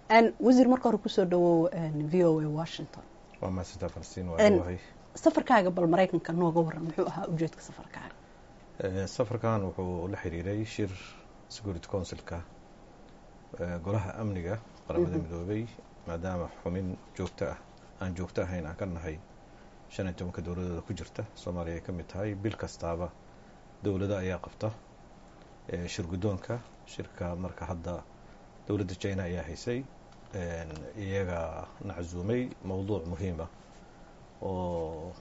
wasiir marka hore kusoo dhawow v o a washington waa mahadsantaa falastiin waa dhawahay safarkaaga bal maraykanka nooga waran muxuu ahaa ujeedka safarkaaga safarkan wuxuu la xiriiray shir security councilka golaha amniga qaramada midoobay maadaama xumin joogto ah aan joogto ahayn aan ka nahay shan iyo tobanka dowladooda ku jirta soomaaliya ay ka mid tahay bil kastaaba dowlado ayaa qabta shir guddoonka shirka marka hadda dowladda china ayaa haysay iyaga naczuumay mowduuc muhiim ah oo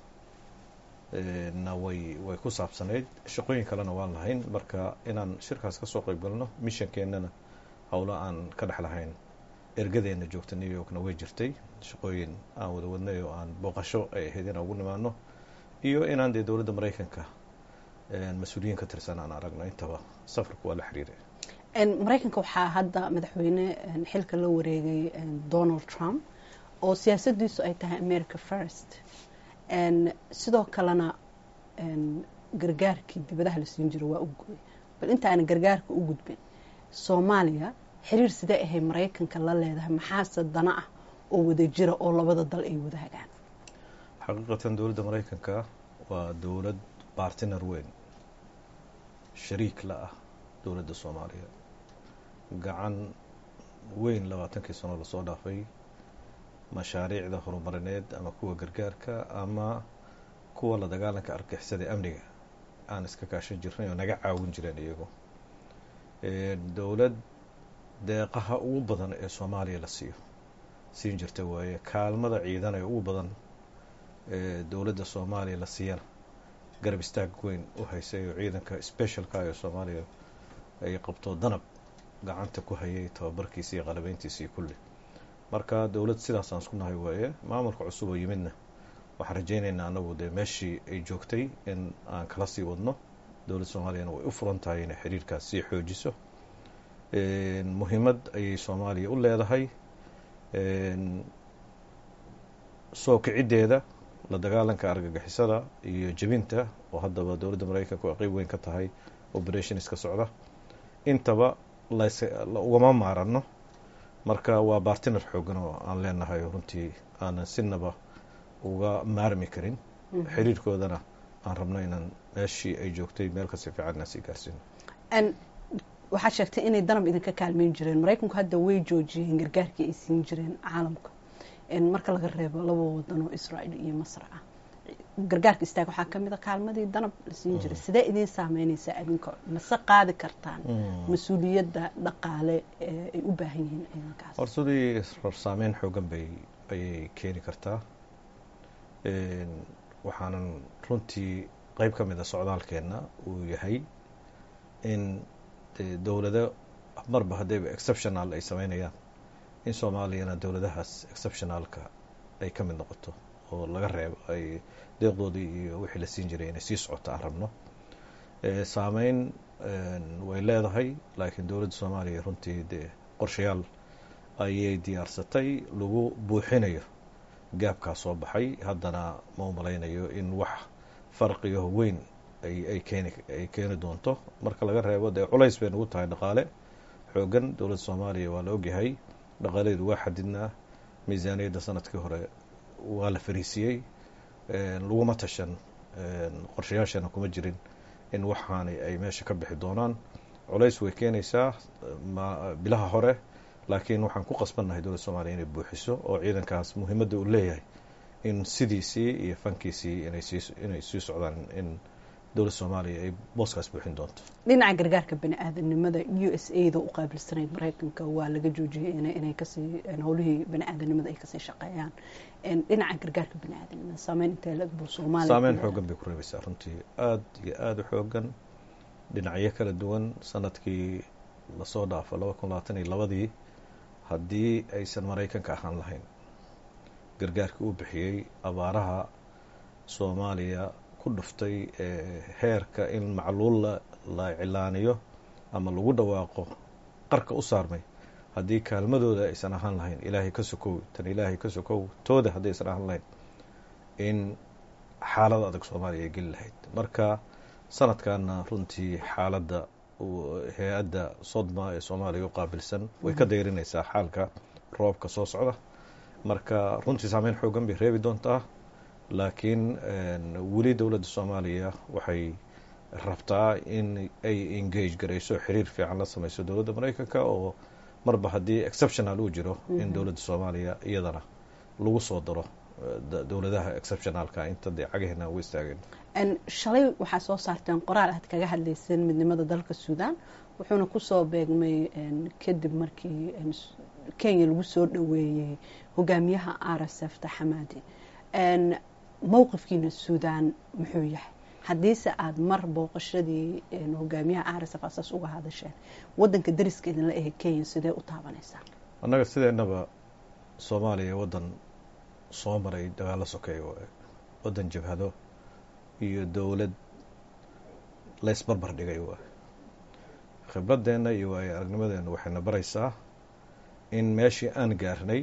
na way way ku saabsanayd shaqooyin kalena waan lahayn marka inaan shirkaas kasoo qeyb galno mishankeennana howlo aan ka dhex lahayn ergadeena joogta new yorkna way jirtay shaqooyin aan wada wadnay oo aan booqasho ay ahayd inaan ugu nimaano iyo inaan dee dowladda maraykanka mas-uuliyiin ka tirsan aan aragno intaba safarku waa la xiriiray maraykanka waxaa hadda madaxweyne xilka la wareegay donald trump oo siyaasaddiisu ay tahay america first sidoo kalena gargaarkii dibadaha la siin jiro waa u gooyay bal inta aanan gargaarka u gudbin soomaaliya xiriir sidee ahay maraykanka la leedahay maxaase dana ah oo wada jira oo labada dal ay wadaagaan xaqiiqatan dowladda maraykanka waa dowlad bartiner weyn shariik la ah dowladda soomaaliya gacan weyn labaatankii sano lasoo dhaafay mashaariicda horumarineed ama kuwa gargaarka ama kuwa la dagaalanka argixisada amniga aan iska kaashan jirnay oo naga caawin jireen iyagu dowlad deeqaha ugu badan ee soomaaliya la siiyo siin jirta waaye kaalmada ciidan ee ugu badan ee dowladda soomaaliya la siiyana garab istaag weyn u haysay oo ciidanka specialka ee soomaaliya ay qabto danab gacanta ku hayay tababarkiisa iyo qalabeyntiisa iyo kulli marka dowlad sidaasaan isku nahay waaye maamulka cusub oo yimidna waxaan rajaynaynaa anagu dee meeshii ay joogtay in aan kala sii wadno dowladda soomaaliyana way u furan tahay inay xiriirkaas sii xoojiso muhiimad ayay soomaaliya u leedahay soo kiciddeeda la dagaalanka argagixisada iyo jebinta oo haddaba dowladda maraykanka qeyb weyn ka tahay operationska socda intaba las ugama maarano marka waa bartiner xoogan oo aan leenahay runtii aanan sinaba uga maarmi karin xiriirkoodana aan rabno inaan meeshii ay joogtay meel kasi fiican inaan sii gaarsiino waxaad sheegtay inay danab idinka kaalmeyn jireen maraykanku hadda way joojiyeen gargaarkii ay siin jireen caalamka marka laga reebo laba wadan oo israael iyo masr ah gargaarka istaag waxaa kamid a kaalmadii danab la siin jiray sidee idiin saameyneysaa adinka mase qaadi kartaan mas-uuliyadda dhaqaale ee ay u baahan yihiin ciidankaas horsadii saameyn xoogan bay ayay keeni kartaa waxaanan runtii qeyb ka mid a socdaalkeenna uu yahay in dowlado marba haddayba exceptional ay sameynayaan in soomaaliyana dowladahaas exceptionalka ay ka mid noqoto oo laga reebo ay deeqdoodii iyo wixii la siin jiray inay sii socoto aan rabno saameyn way leedahay laakiin dowladda soomaaliya runtii dee qorshayaal ayay diyaarsatay lagu buuxinayo gaabkaa soo baxay haddana ma u malaynayo in wax farqiyo weyn ay keeni ay keeni doonto marka laga reebo dee culays bay nagu tahay dhaqaale xoogan dowladda soomaaliya waa la ogyahay dhaqaaladeedu waa xadidnaa miisaaniyadda sanadkii hore waa la fariisiyey laguma tashan qorshayaashana kuma jirin in waxaani ay meesha ka bixi doonaan culays way keenaysaa bilaha hore laakiin waxaan ku qasbannahay dowladda soomaliya inay buuxiso oo ciidankaas muhiimadda uu leeyahay in sidiisii iyo fankiisii inay sii socdaan in dowladda soomaaliya ay booskaas buuxin doonto dhinaca gargaarka bani aadanimada u s a da u qaabilsanayd maraykanka waa laga joojiyey inay kasii howlihii bani aadanimada ay kasii shaqeeyaan dhinaca gargaarka bani aadanimada saameyn intee lag buu soomaaliya saameyn xoogan bay ku reebaysaa runtii aada iyo aada u xoogan dhinacyo kala duwan sanadkii lasoo dhaafo laba kun labaatan iyo labadii haddii aysan maraykanka ahaan lahayn gargaarkii uu bixiyey abaaraha soomaaliya ku dhuftay heerka in macluul la cilaaniyo ama lagu dhawaaqo qarka u saarmay haddii kaalmadooda aysan ahaan lahayn ilaahay ka sokow tan ilaahay ka sokow tooda haddii aysan ahaan lahayn in xaalad adag soomaaliya ay geli lahayd marka sanadkanna runtii xaaladda hay-adda sodma ee soomaaliya u qaabilsan way ka dayrinaysaa xaalka roobka soo socda marka runtii saameyn xoogan bay reebi doontaa laakiin weli dowladda soomaaliya waxay rabtaa in ay engage garayso xiriir fiican la sameyso dowladda maraykanka oo marba haddii exceptional uu jiro in dowladda soomaaliya iyadana lagu soo daro dowladaha exceptionalka inta dee cagaheena ugu istaageen shalay waxaa soo saarteen qoraal aad kaga hadlayseen midnimada dalka suudan wuxuuna kusoo beegmay kadib markii kenya lagu soo dhoweeyey hogaamiyaha r s f taxamaadi mowqifkiina suudan muxuu yahay haddiise aada mar booqashadii hogaamiyaha r s f asaas uga hadasheen wadanka dariska idinla ahe kenya sidee u taabanaysaa annaga sideennaba soomaaliya waddan soo maray dagaalo sokeeya waddan jabhado iyo dowlad laysbarbar dhigay waay khibradeenna iyo waayo aragnimadeenna waxayna baraysaa in meeshii aan gaarnay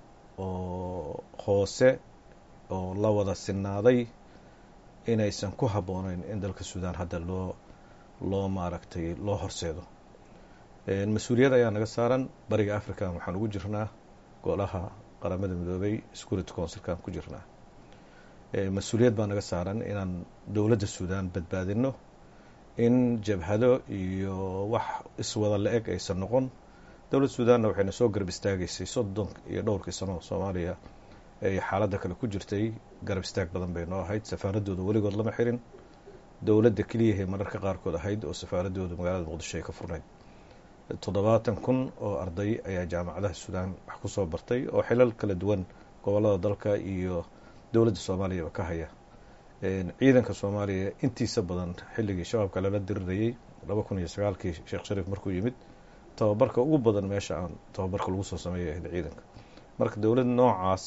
oo hoose oo la wada sinaaday inaysan ku habbooneyn in dalka suudaan hadda loo loo maaragtay loo horseedo mas-uuliyad ayaa naga saaran bariga african waxaan ugu jirnaa golaha qaramada midoobay security councilkaan ku jirnaa mas-uuliyad baa naga saaran inaan dowladda suudaan badbaadino in jabhado iyo wax iswada la-eg aysan noqon dowladda suudaanna waxayna soo garab istaagaysay soddon iyo dhowrkii sano soomaaliya ay xaaladda kale ku jirtay garab istaag badan bay noo ahayd safaaradooda weligood lama xirin dowladda keliyahay mararka qaarkood ahayd oo safaaradooda magaalada muqdisho ay ka furnayd toddobaatan kun oo arday ayaa jaamacadaha suudaan wax ku soo bartay oo xilal kala duwan gobollada dalka iyo dowladda soomaaliyaba ka haya ciidanka soomaaliya intiisa badan xilligii shabaabka lala dirirayay laba kun iyo sagaalkii sheekh shariif markuu yimid tababarka ugu badan meesha aan tababarka lagu soo sameeya ahayd ciidanka marka dowlad noocaas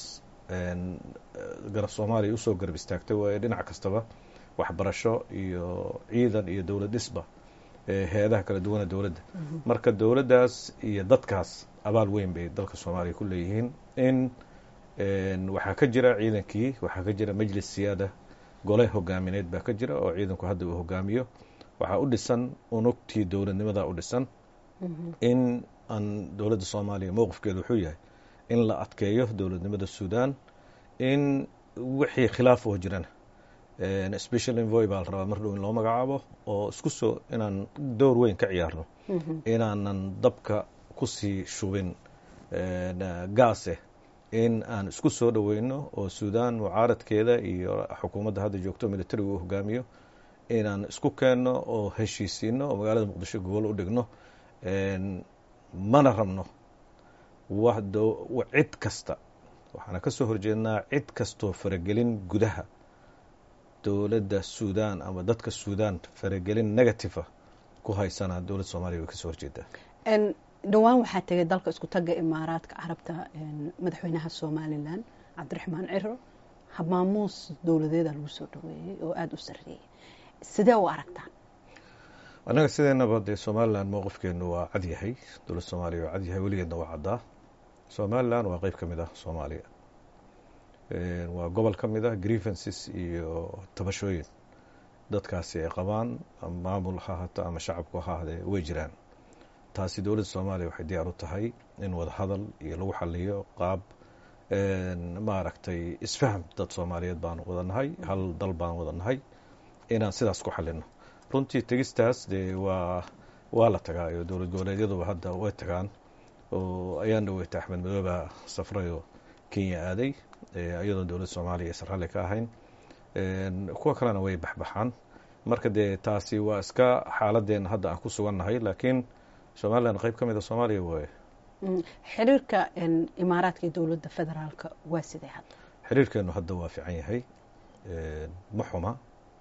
garab soomaaliya usoo garab istaagtay waayo dhinac kastaba waxbarasho iyo ciidan iyo dowlad dhisba hay-adaha kala duwana dowladda marka dowladdaas iyo dadkaas abaal weyn bay dalka soomaaliya ku leeyihiin in waxaa ka jira ciidankii waxaa ka jira majlis siyaada gole hogaamineed baa ka jira oo ciidanku hadda uu hogaamiyo waxaa u dhisan unugtii dowladnimadaa u dhisan in aan dowladda soomaaliya mowqifkeeda wuxuu yahay in la adkeeyo dowladnimada suudan in wixii khilaaf oo jirana special envoy baa la rabaa mar dhow in loo magacaabo oo isku soo inaan door weyn ka ciyaarno inaanan dabka kusii shubin gaase in aan isku soo dhoweyno oo suudan mucaaradkeeda iyo xukuumadda hadda joogto militariga uu hogaamiyo inaan isku keenno oo heshiisiino oo magaalada muqdisho gobol u dhigno mana rabno cid kasta waxaana ka soo horjeednaa cid kastoo faragelin gudaha dowladda suudan ama dadka suudan faragelin negativa ku haysana dowladda soomaliya way kasoo horjeedaa dhowaan waxaa tegay dalka isku tagga imaaraadka carabta madaxweynaha somalilan cabdiraxmaan ciro habmaamuus dowladeeda lagu soo dhaweeyey oo aada u sarreeyay sidee u aragtaan annaga sideenaba dee somalilan mowqifkeenu waa cad yahay dowladda soomaaliya waa cad yahay weligeedna waa caddaa somalilan waa qeyb ka mid ah soomaaliya waa gobol ka mid ah grievances iyo tabashooyin dadkaasi ay qabaan ama maamul ha ahaato ama shacabku ha ahaadee way jiraan taasi dowladda soomaaliya waxay diyaar u tahay in wada hadal iyo lagu xaliyo qaab maaragtay isfaham dad soomaaliyeed baan wada nahay hal dal baan wada nahay inaan sidaas ku xalino runtii tegistaas dee waa waa la tagaa iyo dowlad goboleedyaduba hadda way tagaan oo ayaan dhaweyta axmed madooba safray oo kenya aaday iyadoo dowladda soomaaliya aysan ralli ka ahayn kuwa kalena way baxbaxaan marka dee taasi waa iska xaaladeen hadda aan ku sugannahay laakiin somalilan qeyb ka mid a soomaaliya waaye xiriirka imaaraadka iyo dowladda federaalka waa sidee hadda xiriirkeenu hadda waa fiican yahay ma xuma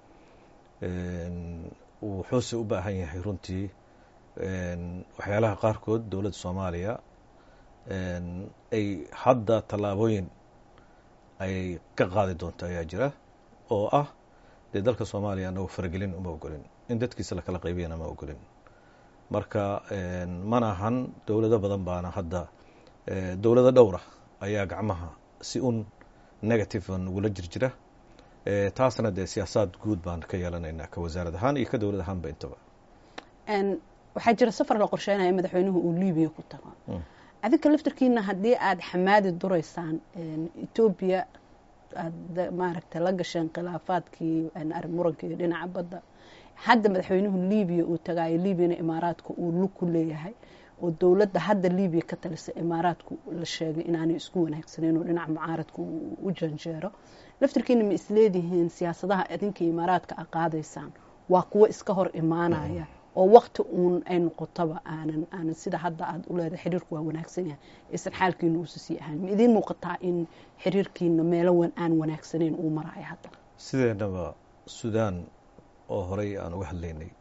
wuxuuse u baahan yahay runtii waxyaalaha qaarkood dowladda soomaaliya ay hadda tallaabooyin ay ka qaadi doonto ayaa jira oo ah dee dalka soomaaliya anagu faragelin uma ogolin in dadkiisa lakala qaybiyana ma ogolin marka mana ahan dowlado badan baana hadda dowlado dhowra ayaa gacmaha si un negative nagula jirjira taasna dee siyaasaad guud baan ka yeelanaynaa ka wasaarad ahaan iyo ka dowlad ahaanba intaba waxaa jira safar la qorsheynaya madaxweynuhu uu libiya ku tago adinka laftarkiina haddii aada xamaadi duraysaan etoobiya aada maaragtay la gasheen khilaafaadkii murankii dhinaca badda hadda madaxweynuhu libiya uu tagaayo libyana imaaraadka uu lug ku leeyahay oo dowladda hadda libiya ka talisa imaaraadku la sheegay inaanay isku wanaagsaneyn oo dhinaca mucaaradka u janjeero laftarkiina ma isleedihiin siyaasadaha idinka imaaraadka a qaadaysaan waa kuwo iska hor imaanaya oo wakti uun ay noqotaba aanan aanan sida hadda aada u leedahay xiriirku waa wanaagsan yahay aysan xaalkiina uusa sii ahaan ma idiin muuqataa in xiriirkiina meelo aan wanaagsaneyn uu maraayo hadda sideennaba suudaan oo horey aan uga hadlaynay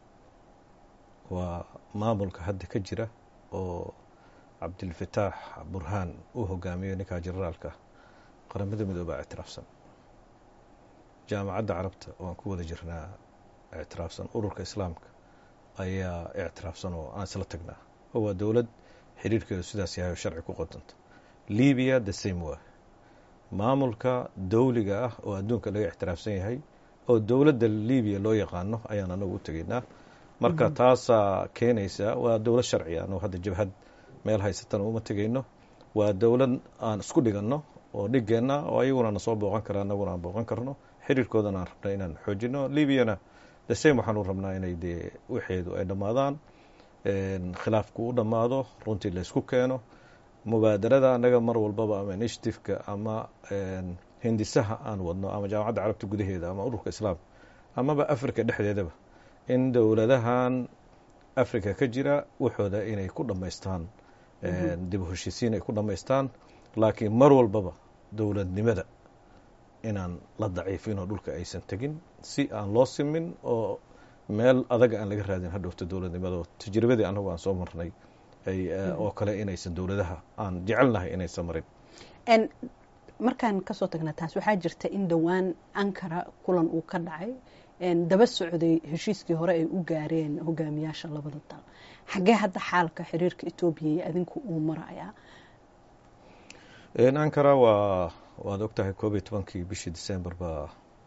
waa maamulka hadda ka jira oo cabdilfataax burhaan uu hogaamiyo ninkaa generaalka qaramada midoobaa ictiraafsan jaamacadda carabta waan ku wada jirnaa ictiraafsan ururka islaamka ayaa ictiraafsan oo aan isla tagnaa oo waa dowlad xiriirkeedu sidaas yahay oo sharci ku qodanta libiya the same way maamulka dowliga ah oo adduunka laga ictiraafsan yahay oo dowladda libiya loo yaqaano ayaan anagu u tegaynaa marka taasaa keenaysa waa dowlad sharciga anagu hadda jabhad meel haysatana uma tegayno waa dowlad aan isku dhiganno oo dhigeenna oo ayaguna na soo booqan kara anaguna aan booqan karno xiriirkoodana aan rabnay inaan xoojino libyana the same waxaanu rabnaa inay dee waxeedu ay dhammaadaan khilaafku u dhammaado runtii laysku keeno mubaadarada annaga mar walbaba ama initiativeka ama hindisaha aan wadno ama jaamacadda carabta gudaheeda ama ururka islaamka amaba africa dhexdeedaba in dowladahan africa ka jira waxooda inay ku dhammaystaan dib u heshiisiin ay ku dhammaystaan laakiin mar walbaba dowladnimada inaan la daciifin oo dhulka aysan tegin si aan loo simin oo meel adaga aan laga raadin hadhowta dowladnimada oo tajribadii anagu aan soo marnay oo kale inaysan dowladaha aan jecelnahay inaysan marin markaan kasoo tagna taas waxaa jirta in dhowaan ankara kulan uu ka dhacay daba socday heshiiskii hore ay u gaareen hogaamiyaasha labada dal xaggee hadda xaalka xiriirka etoobiya iyo adinku uu marayaa ankara waa waad ogtahay koob iyo tobankii bishii december baa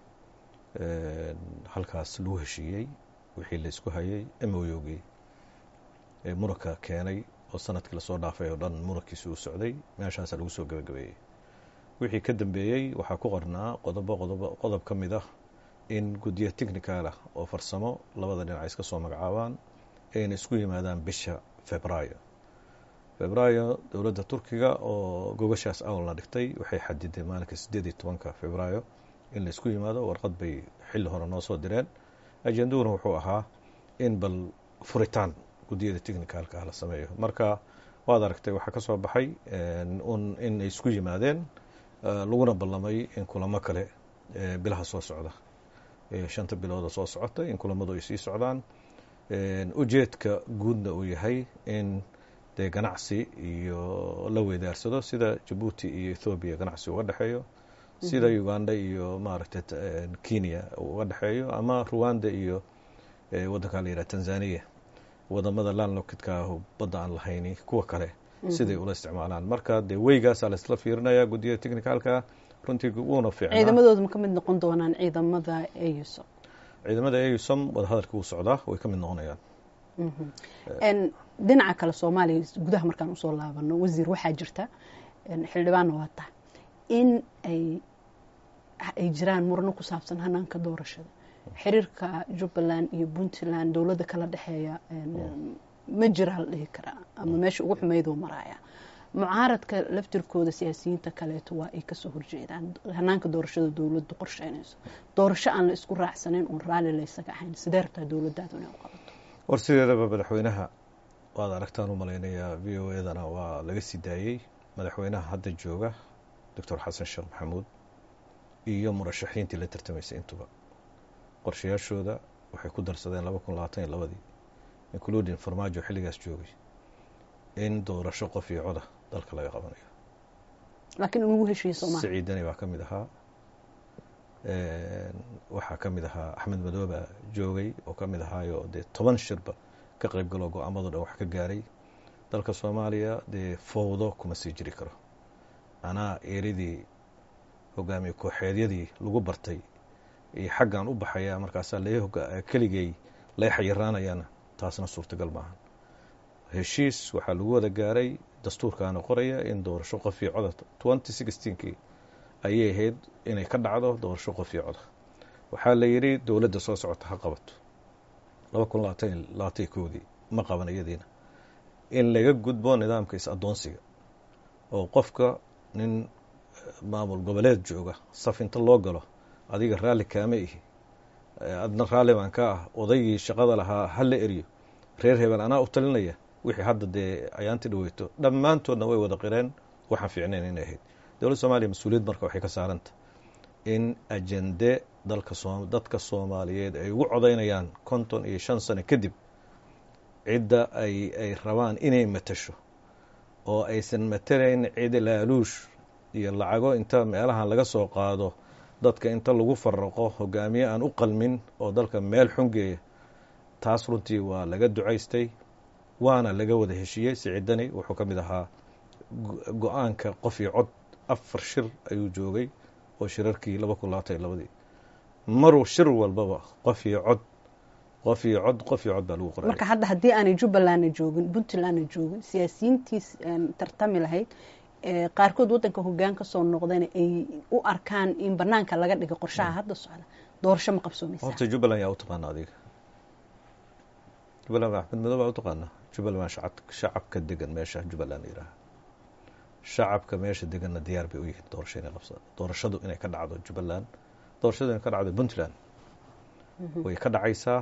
halkaas lagu heshiiyey wixii laysku hayay emoyogii muranka keenay oo sanadkii lasoo dhaafay oo dhan murankiisi uu socday meeshaasaa lagu soo gabagabeeyey wixii ka dambeeyey waxaa ku qornaa qodobo qodobo qodob ka mid ah in guddiyo technical ah oo farsamo labada dhinac iska soo magacaabaan ayna isku yimaadaan bisha februaayo februaayo dowladda turkiga oo gogashaas awalna dhigtay waxay xadiday maalinka siddeed iyo tobanka februaayo in la isku yimaado warqad bay xilli hore noo soo direen ajendaduna wuxuu ahaa in bal furitaan guddiyada technicalka ah la sameeyo marka waad aragtay waxaa ka soo baxay un in ay isku yimaadeen laguna ballamay in kulamo kale bilaha soo socda shanta bilooda soo socota in kulamadu ay sii socdaan ujeedka guudna uu yahay in dee ganacsi iyo la weydaarsado sida jabuuti iyo ethoobiya ganacsi uga dhexeeyo sida uganda iyo maaragtay kenya uga dhexeeyo ama ruwanda iyo waddankaa la yidhaha tanzania wadamada landlockidka ah badda aan lahayni kuwa kale siday ula isticmaalaan marka dee weygaasaa laisla fiirinaya guddiyada technicalka runtii wuuna fiicnaa ciidamadooda ma ka mid noqon doonaan ciidamada eusom ciidamada eusom wadahadalka wuu socdaa way ka mid noqonayaan dhinaca kale soomaaliya gudaha markaan usoo laabano wasiir waxaa jirta xildhibaanna waa tahay in ay ay jiraan murano ku saabsan hanaanka doorashada xiriirka jubbaland iyo puntland dowladda kala dhexeeya ma jiraa la dhihi karaa ama meesha ugu xumeydoo maraaya mucaaradka laftirkooda siyaasiyiinta kaleeto waa ay kasoo horjeedaan hanaanka doorashada dowladdu qorsheynayso doorasho aan la isku raacsanayn oon raalli laysaga ahayn sidee rabtaa dowladdaadu inay u qabato war sideedaba madaxweynaha waad aragtaan u malaynayaa v o edana waa laga sii daayey madaxweynaha hadda jooga doctor xasan sheekh maxamuud iyo murashaxiintii la tartamaysay intuba qorshayaashooda waxay ku darsadeen laba kun labaatan iyo labadii including farmaajo xilligaas joogay in doorasho qof iyo coda dalka laga qabanayo laakiin ugu heshiiye sooma siciidani baa ka mid ahaa waxaa ka mid ahaa axmed madooba joogay oo ka mid ahaayo dee toban shirba ka qayb galoo go-aamado dhan wax ka gaaray dalka soomaaliya dee fowdo kuma sii jiri karo anaa eeridii hogaamiye kooxeedyadii lagu bartay iyo xaggan u baxaya markaasaa keligay lay xayiraanayana taasna suurtagal maahan heshiis waxaa lagu wada gaaray dastuurkaana qoraya in doorasho qof iyo coda twenty sixteenkii ayay ahayd inay ka dhacdo doorasho qof iyo coda waxaa la yidhi dowladda soo socota ha qabato laba kun labaatan labaatan koodii ma qaban iyadiina in laga gudbo nidaamka is-addoonsiga oo qofka nin maamul goboleed jooga saf inta loo galo adiga raalli kaama ihi adna raalli baan ka ah odaygii shaqada lahaa ha la eriyo reer hebel anaa u talinaya wixii hadda dee ayaanti dhaweyto dhammaantoodna way wada qireen waxaan fiicnayn inay ahayd dowladda soomaliya mas-uuliyad marka waxay ka saaranta in ajende dalka dadka soomaaliyeed ay ugu codaynayaan konton iyo shan sano kadib cidda ay ay rabaan inay matasho oo aysan matalayn cid laaluush iyo lacago inta meelahan laga soo qaado dadka inta lagu faraqo hogaamiye aan u qalmin oo dalka meel xungeeya taas runtii waa laga ducaystay waana laga wada heshiiyey siciidani wuxuu ka mid ahaa go-aanka qof iyo cod afar shir ayuu joogay oo shirarkii laba kun labaatan iyo labadii maruu shir walbaba qof iyo cod qof iyo cod qof iyo cod baa lagu qoray marka hadda haddii aanay jubbalandna joogin puntlandna joogin siyaasiyiintii tartami lahayd qaarkood waddanka hoggaan ka soo noqdayna ay u arkaan in banaanka laga dhiga qorshaha hadda socda doorasho ma qabsoomaysa horta jubbaland yaa u taqaana adiga jubbaland axmed madow baa u taqaana jubbaland shacabka degan meesha jubbaland yidhaaha shacabka meesha deganna diyaar bay u yihiin doorasho inay qabsadaan doorashadu inay ka dhacdo jubbaland doorashadu inay ka dhacdo puntland way ka dhacaysaa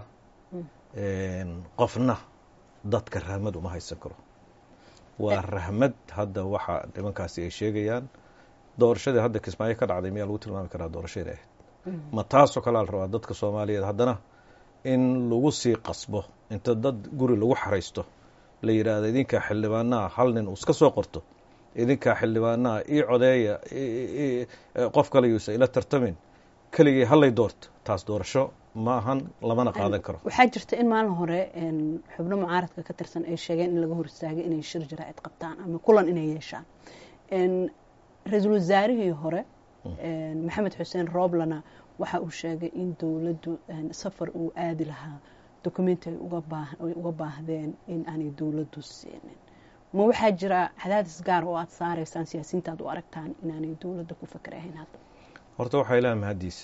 qofna dadka rahmad uma haysan karo waa rahmad hadda waxa nimankaasi ay sheegayaan doorashadii hadda kismaayo ka dhacday miyaa lagu tilmaami karaa doorasho inay ahayd ma taasoo kalea la rabaa dadka soomaaliyeed haddana in lagu sii qasbo inta dad guri lagu xaraysto la yidhaahdo idinkaa xildhibaanaha hal nin uu iska soo qorto idinkaa xildhibaanaha ii codeeya qof kale yuusa ila tartamin keligii hallay doorto taas doorasho ma ahan lamana qaadan karo waxaa jirta in maalin hore xubno mucaaradka ka tirsan ay sheegeen in laga hor istaagay inay shir jaraa'id qabtaan ama kulan inay yeeshaan ra-iisul wasaarihii hore maxamed xuseen rooblana waxa uu sheegay in dowladdu safar uu aadi lahaa dokumenti ay uga baahdeen in aanay dowladdu siinin ma waxaa jira cadaadis gaar oo aada saaraysaan siyaasiyiinta aad u aragtaan inaanay dowladda ku fakerahayn hadda horta waxaa ilaha mahaddiisa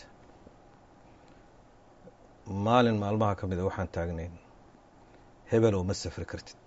maalin maalmaha ka mida waxaan taagnayn hebelow ma safri kartid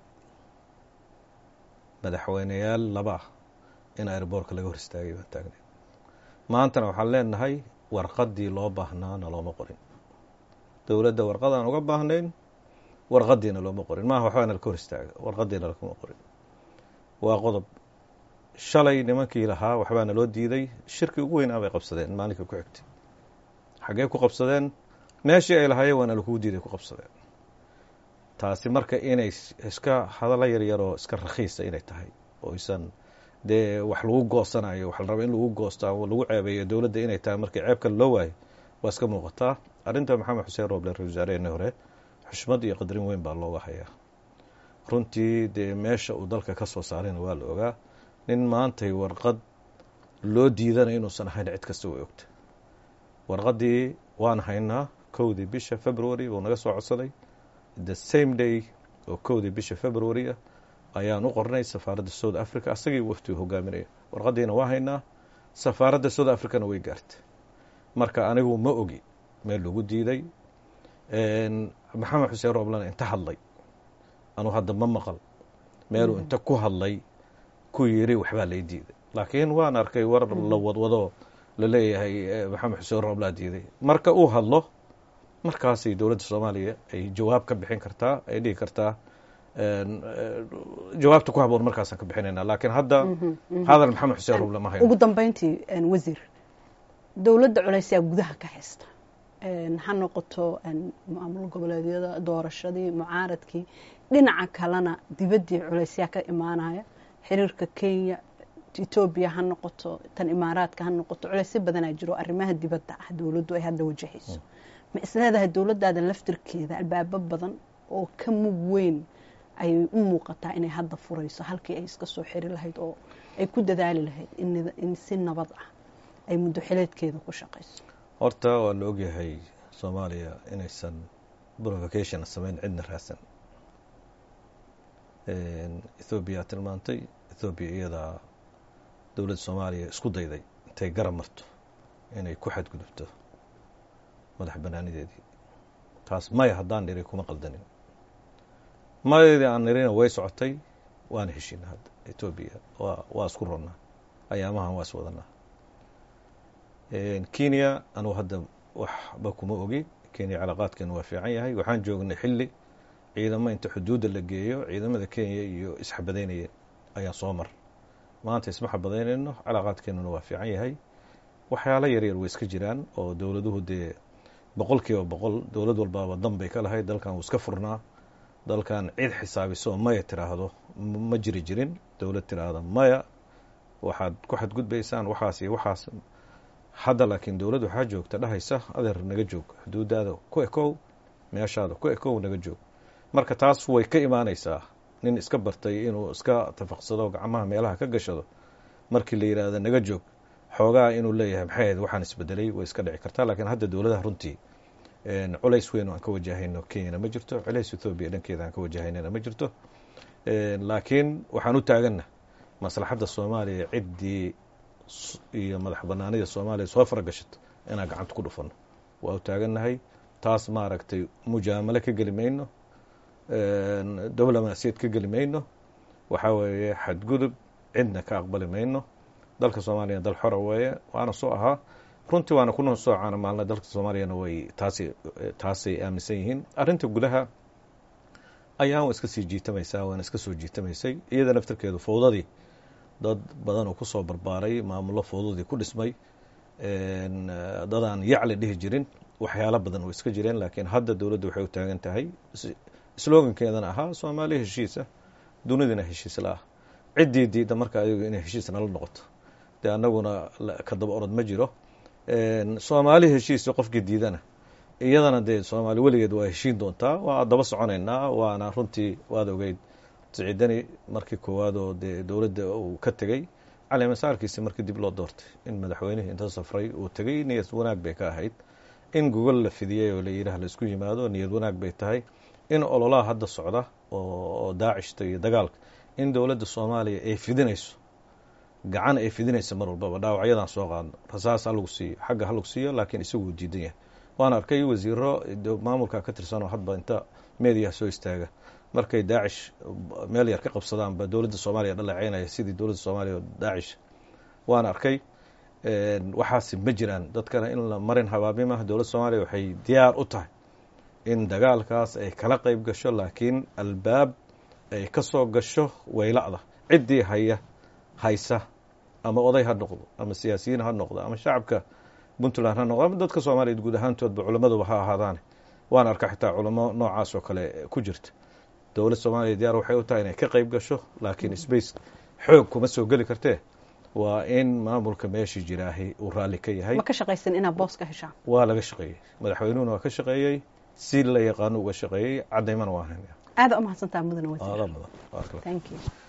madaxweyneyaal laba ah in airboortka laga hor istaagay baan taagnayn maantana waxaan leenahay warqaddii loo baahnaana looma qorin dowladda warqadaan uga baahnayn warqadiina looma qorin maaha waxbaana laka hor istaaga warqadiina lakuma qorin waa qodob shalay nimankii lahaa waxbaana loo diiday shirkii ugu weynaa bay qabsadeen maalinkai ku xigtay xaggee ku qabsadeen meeshii ay lahaayeen waana lakuu diiday ku qabsadeen taasi marka inay iska hadalla yaryaroo iska rakhiisa inay tahay oo isan dee wax lagu goosanayo waxa la raba in lagu goosto ama lagu ceebeeyo dowladda inay tahay markii ceeb kale loo waayo waa iska muuqataa arrinta maxamed xuseen rooble ra-isul wasaareheenii hore xushmad iyo qadrin weyn baa looga hayaa runtii dee meesha uu dalka ka soo saarayna waa la ogaa nin maantay warqad loo diidanayo inuusan ahayn cid kasta way ogta warqaddii waan haynaa kowdii bisha february buu naga soo codsaday the same day oo kowdii bisha february ah ayaan u qornay safaaradda south africa asagii waftigu hogaaminaya warqaddiina waa haynaa safaaradda south africana way gaartay marka anigu ma ogi meel lagu diiday maxamed xuseen rooblana inta hadlay anuu hadda ma maqal meeluu inta ku hadlay ku yiri waxbaa lay diiday laakiin waan arkay war la wadwado laleeyahay maxamed xuseen rooblaa diiday marka uu hadlo markaasay dowladda soomaaliya ay jawaab ka bixin kartaa ay dhihi kartaa jawaabta ku haboon markaasaan ka bixinayna laakiin hadda hadal maxamed xuseen rooble ma hayo ugu dambeyntii wasiir dowladda culeysyaa gudaha ka haysta ha noqoto maamul goboleedyada doorashadii mucaaradkii dhinaca kalena dibaddii culeysyaa ka imaanaya xiriirka kenya etoobiya ha noqoto tan imaaraadka ha noqoto culeysyo badanaa jiro arrimaha dibadda ah dowladdu ay hadda wajahayso ma isleedahay dowladdaada laftirkeeda albaabo badan oo ka mug weyn ayay u muuqataa inay hadda furayso halkii ay iska soo xiri lahayd oo ay ku dadaali lahayd in si nabad ah ay muddo xileedkeeda ku shaqayso horta waa la ogyahay soomaaliya inaysan provocation samayn cidna raadsan ethoobiya tilmaantay ethoobiya iyadaa dowladda soomaaliya isku dayday intay garab marto inay ku xadgudubto madax banaanideedii taas maya haddaan niri kuma qaldanin mayadii aan nirina way socotay waana heshiina hadda etoobiya wa waa isku ronnaa ayaamahan waa is wadanaa kenya anugu hadda waxba kuma ogi kenya calaaqaadkeenu waa fiican yahay waxaan joognay xilli ciidamo inta xuduudda la geeyo ciidamada kenya iyo isxabadaynaya ayaan soo mar maanta isma xabadaynayno calaaqaadkeenuna waa fiican yahay waxyaalo yaryar way iska jiraan oo dowladuhu dee boqol kiiba boqol dowlad walbaaba dan bay ka lahayd dalkan wuu iska furnaa dalkan cid xisaabiso maya tiraahdo ma jiri jirin dowlad tiraahda maya waxaad ku xadgudbaysaan waxaas iyo waxaas hadda laakiin dowladd waxaa joogta dhahaysa adeer naga joog xuduudaada ku ekow meeshaada ku ekow naga joog marka taas way ka imaanaysaa nin iska bartay inuu iska tafaqsado gacmaha meelaha ka gashado markii la yidhaahdo naga joog xoogaa inuu leeyahay maxay ahayd waxaan isbedelay way iska dhici kartaa lakiin hadda dowladaha runtii culays weyn aan ka wajahayno kenyana ma jirto culays ethoobiya dhankeeda aan ka wajahaynana ma jirto laakiin waxaan u taaganna maslaxadda soomaaliya ciddii iyo madax banaanida soomaaliya soo faragashato inaan gacanta ku dhufano waa u taagannahay taas maaragtay mujaamalo ka geli mayno diblomaasiyad ka geli mayno waxaa weeye xadgudub cidna ka aqbali mayno dalka soomaaliya dal xora weeye waana soo ahaa runtii waana kuna soo caana maalna dalka soomaaliyana way taasi taasay aaminsan yihiin arrinta gudaha ayaan wa iska sii jiitamaysaa waana iska soo jiitamaysay iyada naftarkeedu fowdadii dad badan oo kusoo barbaaray maamullo fowdadii ku dhismay dadaan yacli dhihi jirin waxyaalo badan oo iska jireen laakiin hadda dowladda waxay u taagan tahay slogankeedana ahaa soomaaliya heshiisa dunidina heshiis la ah ciddii diidda marka ayagu inay heshiis nala noqoto dee annaguna ka daba orod ma jiro soomaali heshiisa qofkii diidana iyadana dee soomaali weligeed waa heshiin doontaa waa daba soconaynaa waana runtii waad ogeyd siciidani markii koowaad oo dee dowladda uu ka tegey caleemasaarkiisi markii dib loo doortay in madaxweynihii inta safray uu tegey niyad wanaag bay ka ahayd in gogol la fidiyey oo layidhaah laisku yimaado niyad wanaag bay tahay in ololaha hadda socda oo daacishta iyo dagaalka in dowladda soomaaliya ay fidinayso gacan ay fidinayso mar walbaba dhaawacyadan soo qaadno rasaas ha lagu siiyo xagga ha lagu siiyo laakiin isaguu diidan yahay waan arkay wasiiro maamulka ka tirsanoo hadba inta meediyaha soo istaaga markay daacish meel yar ka qabsadaan ba dowladda soomaaliya dhaleeceynaya sidii dowladda soomaaliya oo daacish waan arkay waxaasi ma jiraan dadkana in la marin habaabimah dowladda soomaaliya waxay diyaar u tahay in dagaalkaas ay kala qeyb gasho laakiin albaab ay ka soo gasho wayla'da ciddii haya haysa ama oday ha noqdo ama siyaasiyiin ha noqdo ama shacabka puntland ha noqdo ama dadka soomaaliya guud ahaantoodba culammaduba ha ahaadaane waan arka xitaa culamo noocaas oo kale ku jirta dowladda soomaaliya diyaar waxay u tahay inay ka qeyb gasho laakiin space xoog kuma soo geli kartee waa in maamulka meeshii jiraahi uu raalli ka yahay ma ka shaqaysan inaad boos ka heshaan waa laga shaqeeyey madaxweynuhuna waa ka shaqeeyey si la yaqaano uga shaqeeyey cadaymana waa haynaya aada u mahadsantaa mudane wasiir aadaa mudan thank you